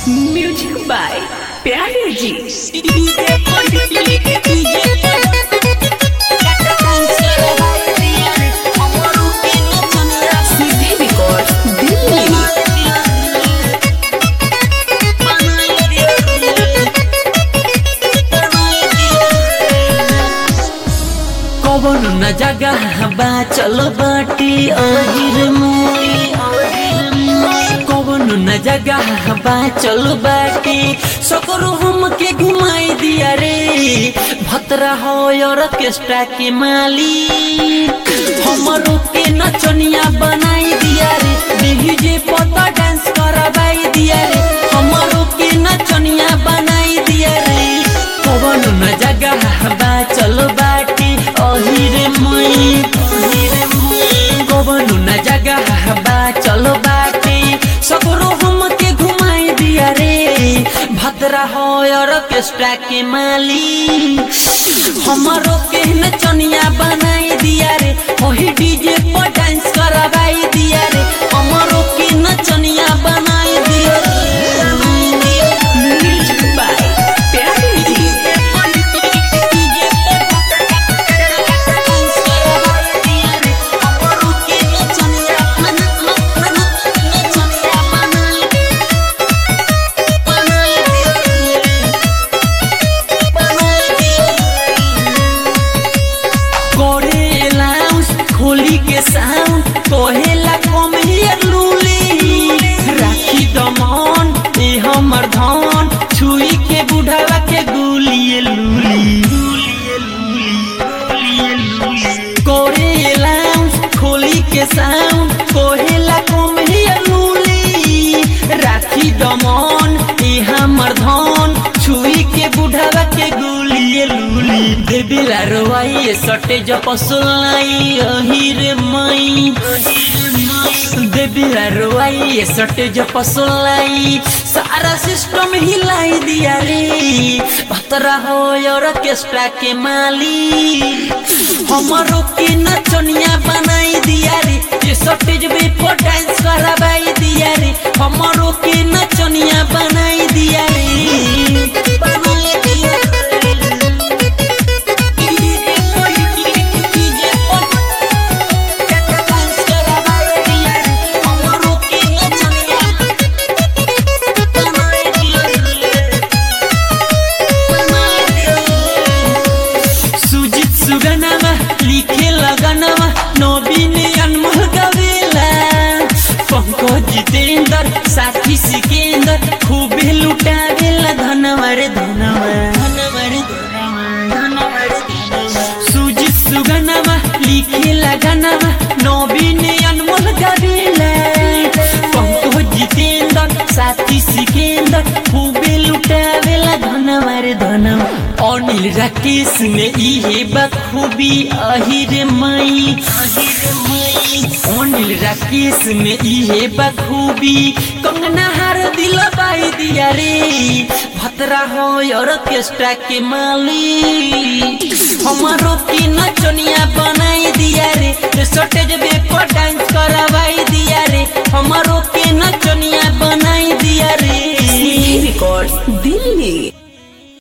music by प्यारे जी सीधे रिकॉर्ड दिल्ली कवन न जगह बा चलो बाटी अहिर मोई कवन न जगह बा चलो बाटी सकरो हम के घुमाई दिया रे भतरा हो ऑर्केस्ट्रा के मालिक हमरो के नचनिया बनाई दिया रे डीजे पता डांस करवाई दिया रे हमरो के नचनिया बनाई दिया रे कवन न जगह बा चलो बाटी अहिरे मई कवन न जगह बा चलो बाटी सकरो हम के घुमाई दिया रे भद्रा हो ऑर्केस्ट्रा के मालिक हमरो के नचनिया बनाई दिया रे वही डीजे पर डांस करवाई दिया रे हमरो के नचनिया बनाई दिया रे म्यूजिक बाय प्यारे जी करे लाउंस खोली के साउंड कहेला कम हियर लूली राखी दमन ए हमर धन छुई के बुढ़ावा के गुलिए लूली करे लाउंस खोली के साउंड कहेला कम हियर लूली राखी दमन ए हमर धन छुई के बुढ़ावा के गुलिए लूली देबिला रोवाई सटे जपसुलाई अहिरे मई देबिला रोवाई सटे जपसुलाई सारा सिस्टम हिलाई दिया रे भतरा हो ऑर्केस्ट्रा के मालिक हमरो के नचनिया बनाई दिया रे ये सटेज पे पर डांस करवाई दिया रे हमरो के नचनिया बनाई दिया रे बनाई दिया सुजित सुगनामा लिखे लगनामा नवीन अनमोल गवेला पंकज जितेंद्र साथी सिकेंद्र खूबे लुटावेला धनवर धनवर सुजित सुगनामा लिखे लगनामा नवीन अनमोल गवेला पंकज जितेंद्र साथी सिकेंद्र खूबे लुटावेला धनवर धनवर अनिल राकेश ने इहे बखूबी अहिर मई अनिल राकेश ने इहे बखूबी कंगना हार दिल बाई दिया रे भतरा हो ऑर्केस्ट्रा के मालिक हमारो की नचनिया बनाई दिया रे सटेज बे पर डांस करवाई दिया रे हमारो के नचनिया बनाई दिया रे सीधे रिकॉर्ड